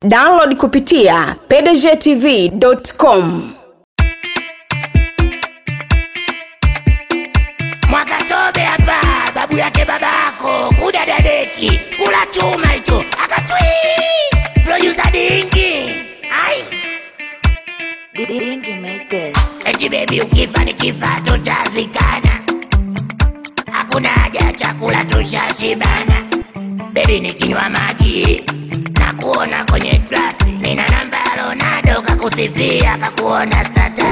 download kupitia pdgtv.com Mwakatobe hapa, babu yake babako, kuda dadeki, kula chuma hicho, akatwi producer dingi. Ai, Dingy make this. eti baby ukifa nikifa tutazikana. Hakuna haja ya chakula tushashibana. Baby nikinywa maji na kuona kwenye glasi, nina namba ya Ronaldo kakusifia kakuona status.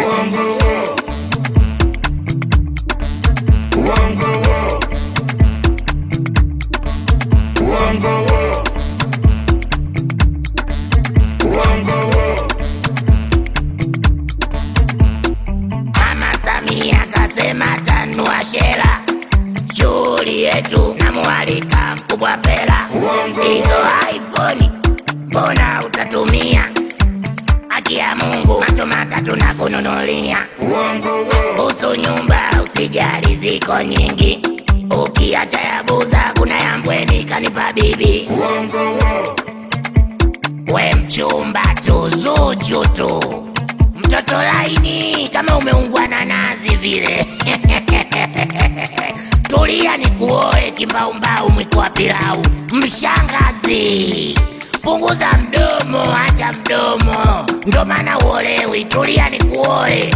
Mama Samia kasema tanua shela, shughuli yetu namualika mkubwa Fela. Hizo iPhone mbona utatumia? Haki ya Mungu macho matatu na kununulia. Kuhusu nyumba usijali, ziko nyingi, ukiacha ya Buza kuna ya Mbweni kanipa bibi. We mchumba tu, Zuchu tu, mtoto laini kama umeungwa na nazi vile. Tulia ni kuoe kimbaumbau, mwiko wa pilau. Mshangazi, punguza mdomo, acha mdomo, ndo maana uolewi. Tulia ni kuoe